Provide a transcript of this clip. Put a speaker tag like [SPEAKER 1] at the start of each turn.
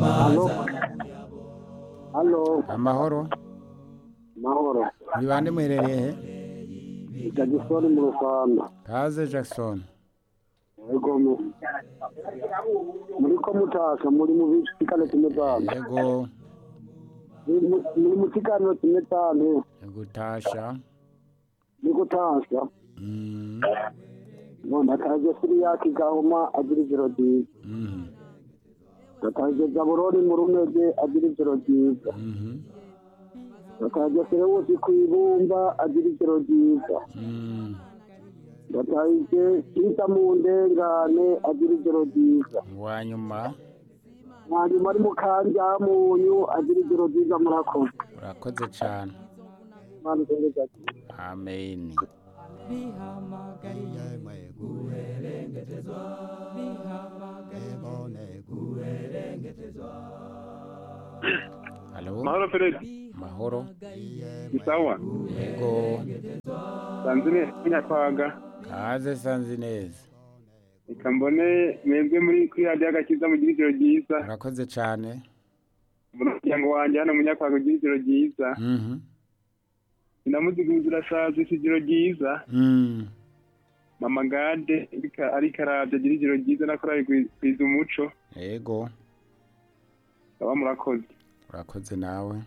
[SPEAKER 1] Halo. Halo.
[SPEAKER 2] amahoro
[SPEAKER 1] Mahoro.
[SPEAKER 2] muri bande muherereye he
[SPEAKER 1] Jackson mu Rwanda.
[SPEAKER 2] kaze jackson
[SPEAKER 1] Yego mu. Muri ko mutaka muri mu bisikano kimetano.
[SPEAKER 2] yego
[SPEAKER 1] Muri mu kisikano kimetano.
[SPEAKER 2] gutasha
[SPEAKER 1] Niko tasha.
[SPEAKER 2] Mm,
[SPEAKER 1] Ngomba kaje kuri yakigahoma agira ijoro ryiza.
[SPEAKER 2] mhm,
[SPEAKER 1] Gataje Jaburoni mu rumeze agira ijoro ryiza.
[SPEAKER 2] mhm,
[SPEAKER 1] Gataje Serewusi ku ibumba agira ijoro ryiza.
[SPEAKER 2] mm.
[SPEAKER 1] Gataje Kita mu ndengane agira ijoro ryiza.
[SPEAKER 2] wa nyuma
[SPEAKER 1] hanyuma ari mu kanja munyu agira ijoro ryiza murakoze
[SPEAKER 2] urakoze cyane
[SPEAKER 1] Imana ikomeze
[SPEAKER 2] amen halo
[SPEAKER 3] mahoro perezida
[SPEAKER 2] mahoro
[SPEAKER 3] ni sawa
[SPEAKER 2] yego
[SPEAKER 3] sanzine nyakwaga
[SPEAKER 2] kaze sanzi neza
[SPEAKER 3] reka mbone mwebwe muri kwihade y'agakiza mu ijoro ryiza
[SPEAKER 2] urakoze cyane
[SPEAKER 3] umuryango wanjye hano mu nyakwaga ugira ijoro ryiza
[SPEAKER 2] Mhm,
[SPEAKER 3] sinamuzigunze urasaza isi ijoro ryiza
[SPEAKER 2] mm.
[SPEAKER 3] mama gade arika- ariko arabya agira ijoro ryiza na korari gwiza umuco
[SPEAKER 2] yego
[SPEAKER 3] baba murakoze
[SPEAKER 2] urakoze nawe